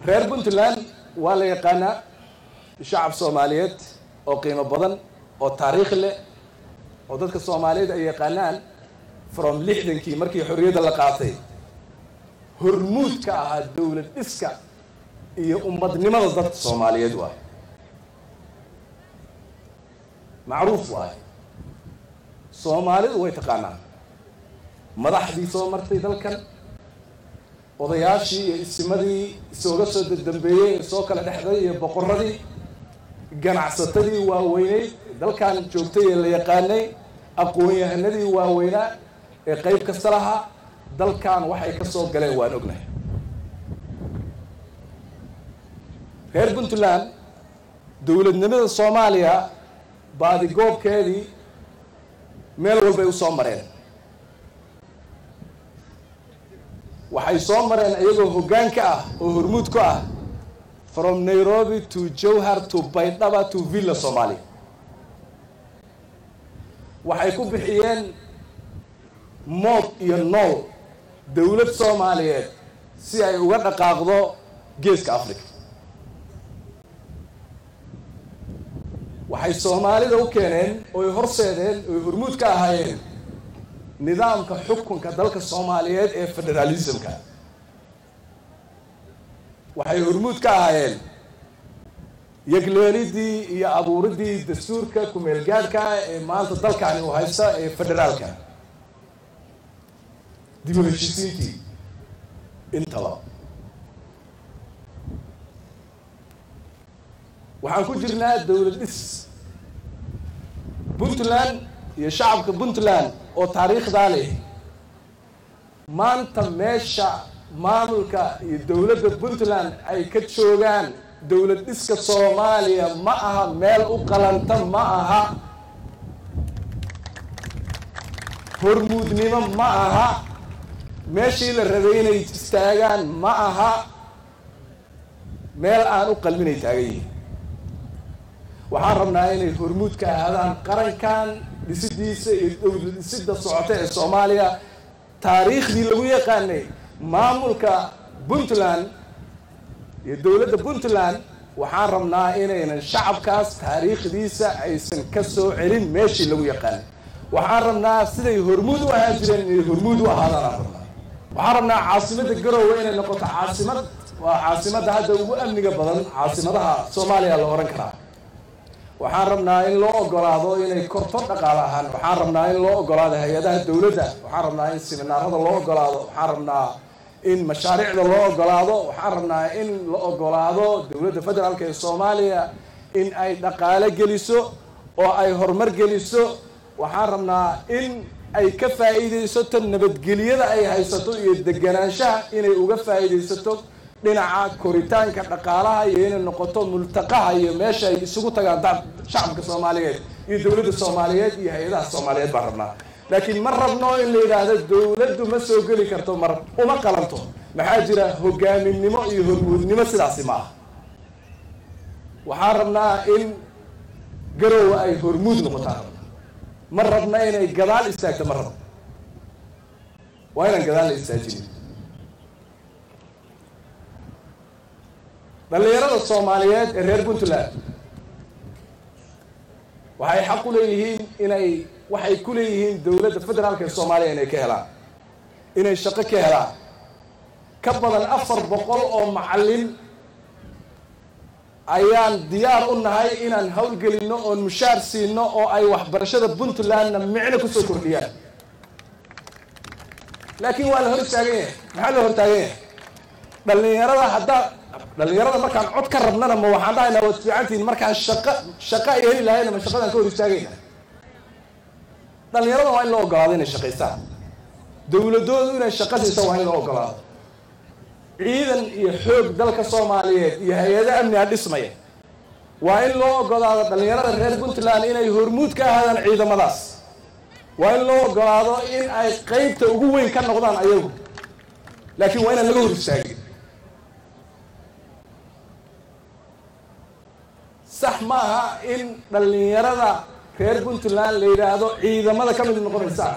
reer puntland waa la yaqaanaa shacab soomaaliyeed oo qiimo badan oo taariikh leh oo dadka soomaaliyeed ay yaqaanaan from lixdankii markii xorriyadda la qaatay hormuud ka ahaa dowlad dhiska iyo ummadnimada dadka soomaaliyeed waay macruuf waay soomaalidu way taqaanaa madaxdii soo martay dalkan odayaashii iyo isimadii isooga soo dambeeyey ee soo kala dhexday iyo boqoradii ganacsatadii waaweyneyd dalkan joogtay ee la yaqaanay aqoon-yahanadii waaweynaa ee qayb kasta lahaa dalkan waxay ka soo galeen waan ognahay reer puntland dowladnimada soomaaliya baadigoobkeedii meel walbay u soo mareen waxay soo mareen iyagoo hoggaan ka ah oo hormuud ku ah from nairobi to jowhar to baydhaba to villa somalia waxay ku bixiyeen mood iyo nool dowlad soomaaliyeed si ay uga dhaqaaqdo geeska africa waxay soomaalida u keeneen oy horseedeen oy hormuud ka ahaayeen nidaamka xukunka dalka soomaaliyeed ee federalismka waxay hormuud ka ahaayeen yegleelidii iyo abuuridii dastuurka ku-meelgaadhka ee maanta dalkani uu haysta ee federaalka dib u heshisiintii intaba waxaan ku jirnaa dowlad dhis puntland iyo shacabka puntland oo taariikhdaa leh maanta meesha maamulka iyo dowladda puntland ay ka joogaan dowlad dhiska soomaaliya ma aha meel u qalanta ma aha hormuudnimo ma aha meeshii la rabay inay istaagaan ma aha meel aan u qalminay taagan yihin waxaan rabnaa inay hormuud ka ahaadaan qarankan dhisidiisa iyo dowlad dhisida socota ee soomaaliya taariikhdii lagu yaqaanay maamulka puntland iyo dowladda puntland waxaan rabnaa inaynan shacabkaas taariikhdiisa aysan ka soo celin meeshii lagu yaqaanay waxaan rabnaa siday hormuud u ahaan jireen inay hormuud u ahaadaan aan rabnaa waxaan rabnaa caasimadda garowe inay noqoto caasimad waa caasimadda hadda ugu amniga badan caasimadaha soomaaliya la ohan karaa waxaan rabnaa in loo ogolaado inay korto dhaqaale ahaan waxaan rabnaa in loo ogolaado hay-adaha dowladda waxaan rabnaa in siminaarada loo ogolaado waxaan rabnaa in mashaariicda loo ogolaado waxaan rabnaa in la ogolaado dowladda federaalka ee soomaaliya in ay dhaqaale geliso oo ay horumar geliso waxaan rabnaa in ay ka faa'iidaysato nabadgelyada ay haysato iyo deganaanshaha inay uga faa'iidaysato dhinaca koritaanka dhaqaalaha iyo inay noqoto multaqaha iyo meesha ay isugu tagaan da shacabka soomaaliyeed iyo dowladda soomaaliyeed iyo hay-adaha soomaaliyeed baan rabnaa laakiin ma rabno in la yidhaahdo dowladdu ma soo geli karto mar uma qalanto maxaa jira hogaaminimo iyo hormuudnimo sidaasi ma aha waxaan rabnaa in garowe ay hormuud noqotaan ma rabna inay gadaal istaagto ma rabno waa inaan gadaal la istaajinin dhallinyarada soomaaliyeed ee reer puntland waxay xaq u leeyihiin inay waxay ku leeyihiin dowladda federaalka ee soomaaliya inay ka helaan inay shaqo ka helaan ka badan afar boqol oo macallin ayaan diyaar u nahay inaan howlgelinno oon mushaar siino oo ay waxbarashada puntlandna micno kusoo kordhiyaan laakiin waa la hor istaagan yahay maxaa la hor taagan yahay dhallinyarada haddaa dhallinyarada markaan cod ka rabnana ma waxaan dhahaynaa waad fiicantihiin markaan shaqo shaqo ay heli lahayna ma shaqadaan ka hor istaagayna dhallinyarada waa in loo ogolaado inay shaqaystaan dowladoodu inay shaqo siiso waa in loo ogolaado ciidan iyo xoog dalka soomaaliyeed iyo hay-ado amniga dhismaya waa in loo ogolaado dhallinyarada reer puntland inay hormuud ka ahaadaan ciidamadaas waa in loo ogolaado in ay qeybta ugu weyn ka noqdaan ayagu laakiin waa inaan laga hor istaagin sax ma aha in dhallinyarada reer puntland la yidhaahdo ciidamada ka mid noqon maysaan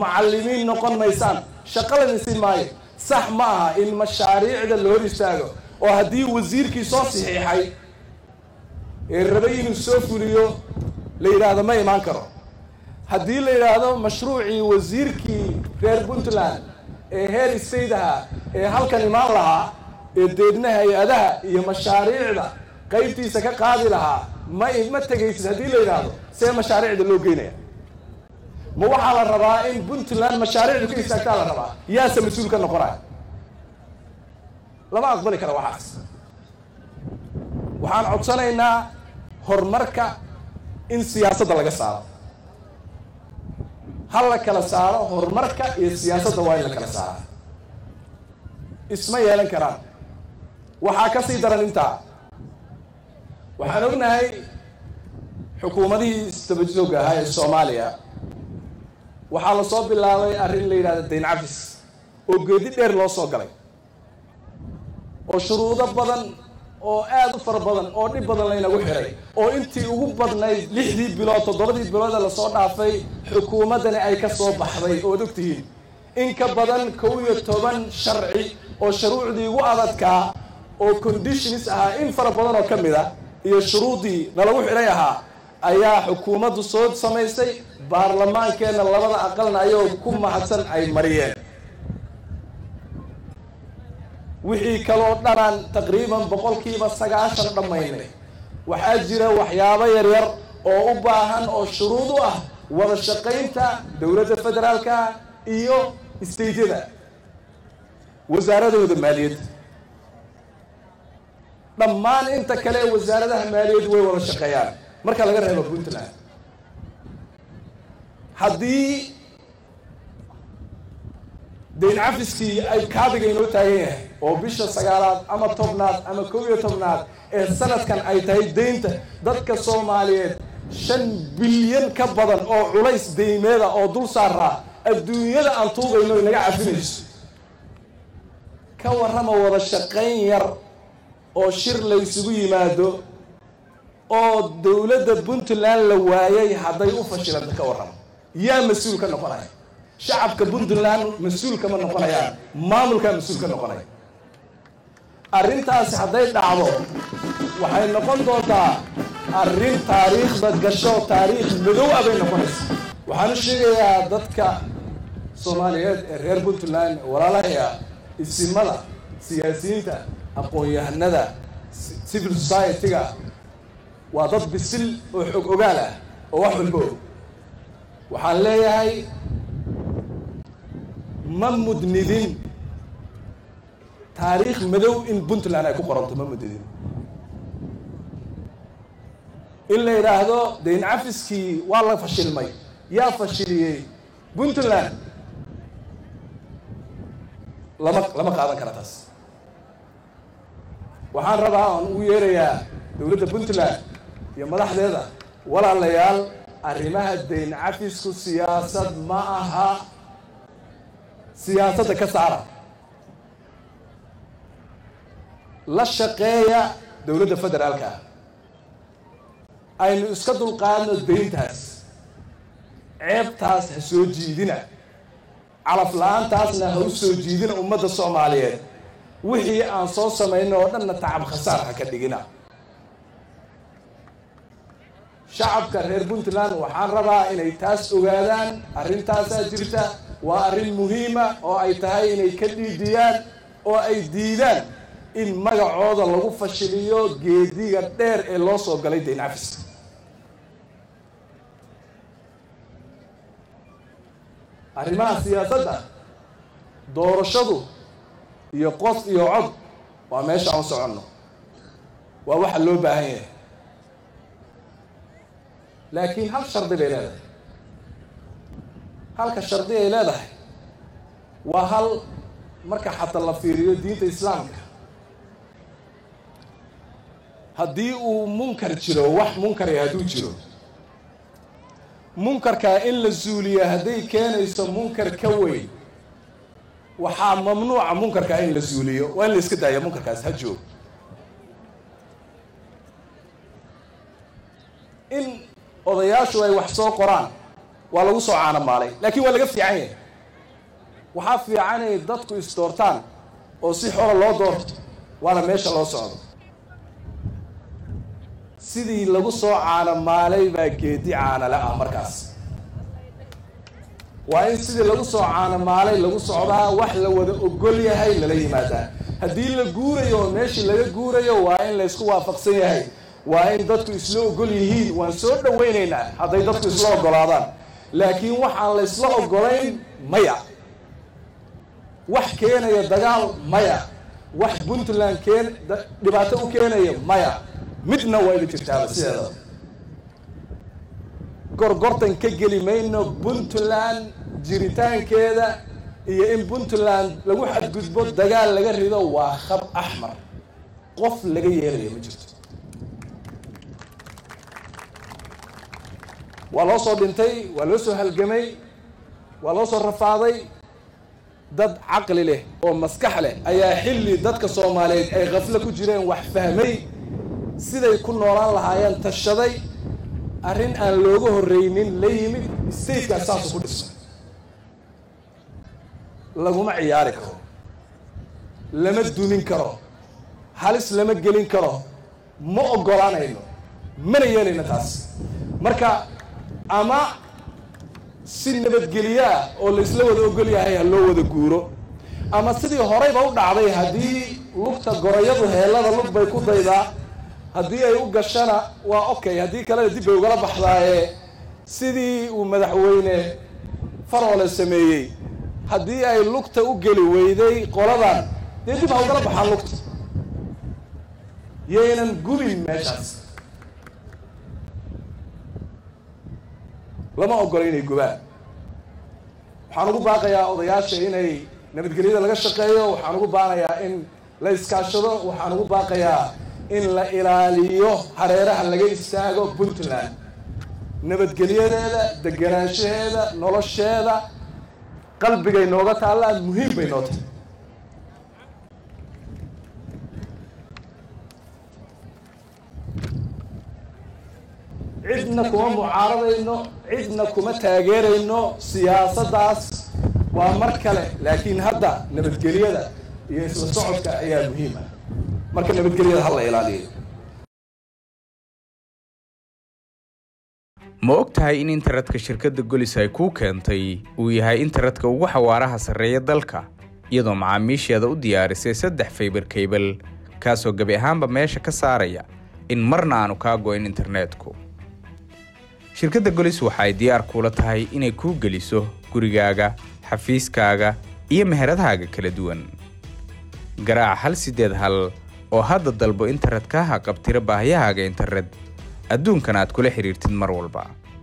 macallimiin noqon maysaan shaqo la siin maayo sax ma aha in mashaariicda la hor istaago oo haddii wasiirkii soo saxiixay ee rabay inuu soo fuliyo la yidhaahdo ma imaan karo haddii la yidhaahdo mashruucii wasiirkii reer puntland ee heer state ahaa ee halkan imaan lahaa ee deedna hay-adaha iyo mashaariicda qaybtiisa ka qaadi lahaa ma ma tegaysid haddii la yidhaahdo see mashaariicda loo geynaya ma waxaa la rabaa in puntland mashaariicdu ka istaagtaa la rabaa yaase mas-uul ka noqonaya lama aqbali kara waxaas waxaan codsanaynaa horumarka in siyaasadda laga saaro ha la kala saaro horumarka iyo siyaasadda waa in la kala saara isma yeelan karaan waxaa ka sii daran intaa waxaan ognahay xukuumadihii istabajooga ahaa ee soomaaliya waxaa la soo bilaabay arrin la yidhahda dayn cafis oo geedi dheer loo soo galay oo shuruudo badan oo aada u fara badan oo dhib badan laynagu xiray oo intii ugu badnayd lixdii bilood toddobadii bilood ee lasoo dhaafay xukuumaddani ay ka soo baxday ood og tihiin in ka badan kow iyo toban sharci oo shuruucdii ugu adadkaa oo conditions ahaa in fara badan oo ka mid a iyo shuruuddii nalagu xidhay ahaa ayaa xukuumaddu soo samaysay baarlamaankeenna labada aqalna ayagoo ku mahadsan ay mariyeen wixii kaloo dhanaan taqriiban boqolkiiba sagaashan dhammaynay waxaa jira waxyaabo yaryar oo u baahan oo shuruud u ah wada shaqaynta dowladda federaalka iyo istaydyada wasaaradooda maaliyadda dhammaan inta kale ee wasaaradaha maaliyaddu way wada shaqeeyaan marka laga reebo puntland haddii dayn cafiskii ay kaabiga inoo taagan yahay oo bisha sagaalaad ama tobnaad ama kow iyo tobnaad ee sanadkan ay tahay deynta dadka soomaaliyeed shan bilyan ka badan oo culays deymeeda oo dul saaraa adduunyada aan tuugayno inaga cafinayso ka warrama wada shaqayn yar oo shir la ysugu yimaado oo dowladda puntland la waayay hadday u fashilanta ka warrama yaa mas-uul ka noqonaya shacabka puntland mas-uul kama noqonayaan maamulkaa mas-uul ka noqonaya arrintaasi hadday dhacdo waxay noqon doontaa arrin taariikhda gasho taariikh madow ah bay noqonaysa waxaan u sheegayaa dadka soomaaliyeed ee reer puntland walaalahaya isimada siyaasiyiinta aqoon-yahanada civil society-ga waa dad bisil oo xog ogaal ah oo wax walba og waxaan leeyahay ma mudnidin taariikh madow in puntland ay ku qoranto ma mudnidin in la yidhaahdo dayn cafiskii waa la fashilmay yaa fashiliyey puntland lama lama qaadan kara taas waxaan rabaa aan ugu yeerayaa dowladda puntland iyo madaxdeeda walaalayaal arrimaha dayn cafisku siyaasad ma aha siyaasadda ka saara la shaqeeya dowladda federaalka ah aynu iska dulqaadno dayntaas ceebtaas ha soo jiidina calaf la-aantaasna ha u soo jiidina ummadda soomaaliyeed wixii aan soo samayno oo dhanna tacab khasaar ha ka dhigina shacabka reer puntland waxaan rabaa inay taas ogaadaan arrintaasaa jirta waa arrin muhiima oo ay tahay inay ka dhiidiyaan oo ay diidaan in magacooda lagu fashiliyo geediga dheer ee loo soo galay dayn cafis arrimaha siyaasadda doorashadu iyo qof iyo cod waa meesha aan soconno waa waxa loo baahan yahay laakiin hal shardi bay leedahay halka shardi ay leedahay waa hal marka xataa la fiiriyo diinta islaamka haddii uu munkar jiro wax munkari hadduu jiro munkarkaa in la suuliya hadday keenayso munkar ka weyn waxaa mamnuuca munkarkaa in la suuliyo waa in la iska daaya munkarkaas ha joog in odayaashu ay wax soo qoraan waa lagu soo caanamaalay laakiin waa laga fiican yahay waxaa fiican inay dadku isdoortaan oo si xora loo doorto waana meesha loo socdo sidii lagu soo caanamaalay baa geedi caanale ah markaas waa in sidii lagu soo caanamaalay lagu socdaa wax la wada ogol yahay lala yimaadaa haddii la guurayo oo meeshii laga guurayo waa in laysku waafaqsan yahay waa in dadku isla ogol yihiin waan soo dhawaynaynaa hadday dadku isla ogolaadaan laakiin waxaan laysla ogolayn maya wax keenaya dagaal maya wax puntland keen dhibaato u keenaya maya midna waa ina jirtaaba sideeda gorgortan ka geli mayno puntland jiritaankeeda iyo in puntland lagu xadgudbo dagaal laga rido waa khab axmar qof laga yeelayo ma jirto waa loo soo dhintay waa loo soo halgamay waa loo soo rafaaday dad caqli leh oo maskax leh ayaa xilli dadka soomaaliyeed ay khaflo ku jireen wax fahmay siday ku noolaan lahaayeen tashaday arrin aan looga horreynin la yimid statekaas saasu ku dhisan laguma ciyaari karo lama dumin karo halis lama gelin karo ma oggolaanayno mana yeelayno taas marka ama si nabadgelyo ah oo laysla wada ogol yahay ha loo wada guuro ama sidii horeyba u dhacday haddii lugta gorayadu heellada lug bay ku daydaa haddii ay u gashana waa okay haddii kalena dib bay ugala baxdaaye sidii uu madaxweyne faroole sameeyey haddii ay lugta u geli weyday qoladan dee dib ha ugala baxaan lugta yaynan gubin meeshaas lama ogola inay gubaan waxaan ugu baaqayaa odayaasha inay nabadgelyada laga shaqeeyo waxaan ugu baaqayaa in la iskaashado waxaan ugu baaqayaa in la ilaaliyo hareeraha laga istaago puntland nabadgelyadeeda deganaanshaheeda nolosheeda qalbigay nooga taallaan muhiim bay noo tahay cidna kuma mucaaradayno cidna kuma taageerayno siyaasaddaas waa mar kale laakiin hadda nabadgelyada iyo isla socodka ayaa muhiim ah marka nabadgelyada ha la ilaaliyo ma og tahay in internetka shirkadda golis ay kuu keentay uu yahay internetka ugu xawaaraha sarreeya dalka iyadoo macaamiisheeda u diyaarisay saddex faybar kaybal kaasoo gebi ahaanba meesha ka saaraya in marna aanu kaa go'in internetku shirkadda golis waxa ay diyaar kuula tahay inay kuu geliso gurigaaga xafiiskaaga iyo meheradahaaga kala duwan garaac hal siddeed hal oo hadda dalbo internetka ha qabtira baahiyahaaga internet adduunkan aad kula xidhiirtid mar walba